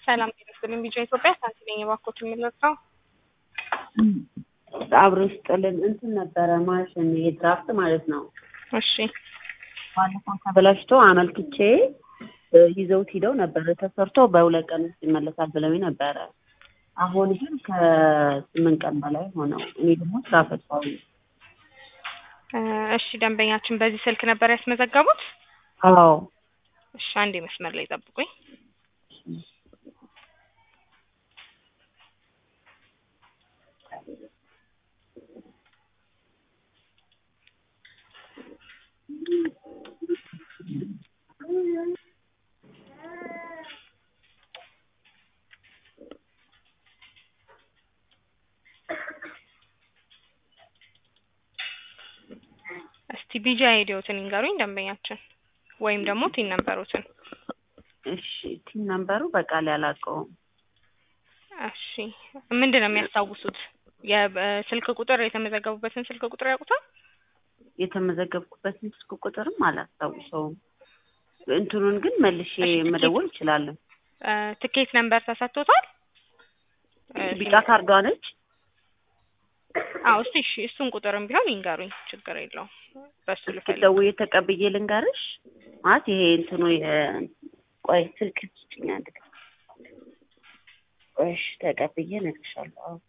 ሰላም ጤና ይስጥልኝ። ቢጫ ኢትዮጵያ ሳንቲ ነኝ። እባክዎት የምንለጥረው አብሮ ይስጥልን። እንትን ነበረ ማሽን የድራፍት ማለት ነው። እሺ ባለፈው ተበላሽቶ አመልክቼ ይዘውት ሂደው ነበረ ተሰርቶ በሁለት ቀን ውስጥ ይመለሳል ብለውኝ ነበረ። አሁን ግን ከስምንት ቀን በላይ ሆነው። እኔ ደግሞ ስራ ፈቷዊ እ እሺ ደንበኛችን በዚህ ስልክ ነበር ያስመዘገቡት? አዎ እሺ አንዴ መስመር ላይ ጠብቁኝ። እስቲ ቢጂ አይዲዎትን ይንገሩኝ ደንበኛችን፣ ወይም ደግሞ ቲን ነበሩትን። እሺ ቲም ነምበሩ በቃል ያላቀውም እሺ ምንድን ነው የሚያስታውሱት? የስልክ ቁጥር የተመዘገቡበትን ስልክ ቁጥር ያውቁታል? የተመዘገብኩበትን ስልክ ቁጥርም አላስታውሰውም። እንትኑን ግን መልሼ እሺ፣ ትኬት- መደወል እችላለሁ። እ ትኬት ነምበር ተሰጥቶታል? እ ቢጫ ካርዷ ነች። አዎ እስቲ እሺ እሱን ቁጥርም ቢሆን ይንገሩኝ፣ ችግር የለውም። በሱ ልፈልግ። ደውዬ ተቀብዬ ልንገርሽ ማለት ይሄ እንትኑ የ- ቆይ ስልክ ስጭኝ አንድ ቀን። ቆይ እሺ ተቀብዬ እነግርሻለሁ። አዎ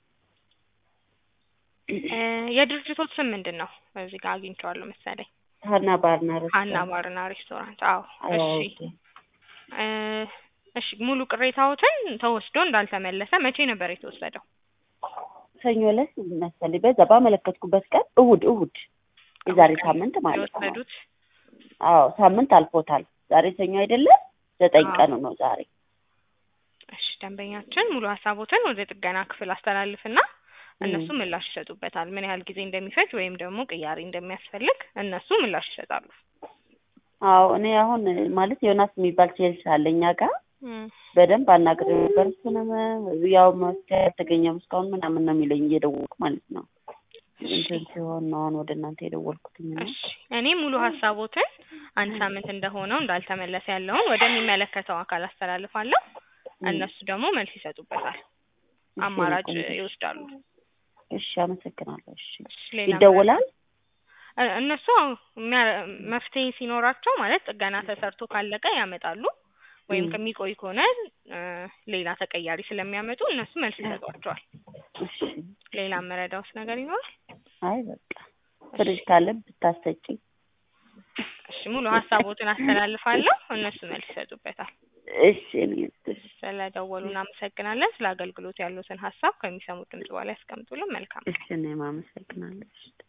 እ የድርጅቶት ስም ምንድን ነው? እዚህ ጋር አግኝቼዋለሁ መሰለኝ። ሀና ባርና ሀና ሬስቶራንት። ባርና ሬስቶራንት። አዎ አዎ፣ እሺ ኦኬ። እ እሺ ሙሉ ቅሬታዎትን ተወስዶ እንዳልተመለሰ መቼ ነበር የተወሰደው? ሰኞ ዕለት መሰለኝ በዛ ባመለከትኩበት ቀን እሑድ እሑድ የዛሬ ሳምንት ማለት ነው። የወሰዱት አዎ ሳምንት አልፎታል። ዛሬ ሰኞ አይደለም ዘጠኝ አዎ። ቀኑ ነው ዛሬ። እሺ ደንበኛችን ሙሉ ሀሳቦትን ወደ ጥገና ክፍል አስተላልፍና እነሱ ምላሽ ይሰጡበታል። ምን ያህል ጊዜ እንደሚፈጅ ወይም ደግሞ ቅያሬ እንደሚያስፈልግ እነሱ ምላሽ ይሰጣሉ። አዎ እኔ አሁን ማለት ዮናስ የሚባል ሴልስ አለ እኛ ጋር እም፣ በደንብ አናግሬ ነበር። እሱንም ያው መፍትሄ አልተገኘም እስካሁን ምናምን ነው የሚለኝ እየደወልኩ ማለት ነው። እንትን ሲሆን ነው አሁን ወደ እናንተ የደወልኩትኝ ነው። እሺ እኔ ሙሉ ሀሳቦትን አንድ ሳምንት እንደሆነው እንዳልተመለሰ ያለውን ወደሚመለከተው አካል አስተላልፋለሁ። እነሱ ደግሞ መልስ ይሰጡበታል፣ አማራጭ ይወስዳሉ። እሺ አመሰግናለሁ። እሺ እሺ ሌላ ይደወላል። እ- እነሱ የሚያ- መፍትሄ ሲኖራቸው ማለት ጥገና ተሰርቶ ካለቀ ያመጣሉ። ወይም ም። ከሚቆይ ከሆነ እ ሌላ ተቀያሪ ስለሚያመጡ እነሱ መልስ ይሰጧቸዋል። እሺ ሌላ መረዳውስ ነገር ይኖራል? አይ በቃ ፍሪጅ ካለ ብታሰጪኝ። እሺ ሙሉ ሀሳቦትን አስተላልፋለሁ፣ እነሱ መልስ ይሰጡበታል። እሺ እኔ እሺ ስለደወሉ እናመሰግናለን። ስለ አገልግሎት ያሉትን ሀሳብ ከሚሰሙት ድምጽ በኋላ ያስቀምጡልን። መልካም እሺ እኔም አመሰግናለሁ። እሺ